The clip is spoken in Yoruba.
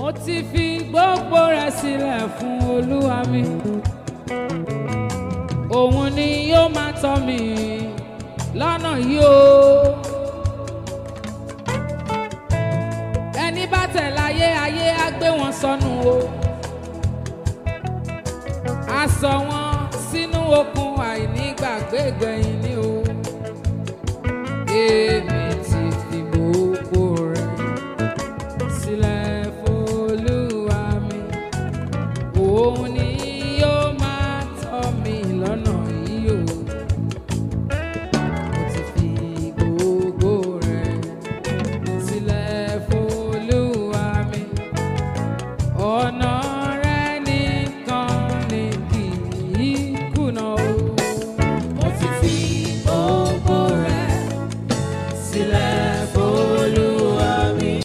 mo ti fi gbogbo rẹ̀ sílẹ̀ fún olúwa mi òun ni yóò máa tọ́ mi lọ́nà yìí o. ẹni bá tẹ̀ láyé ayé á gbé wọn sọnù o. a sọ wọn sínú okùn àìnígbàgbé gbẹ̀yìn ni o. èmi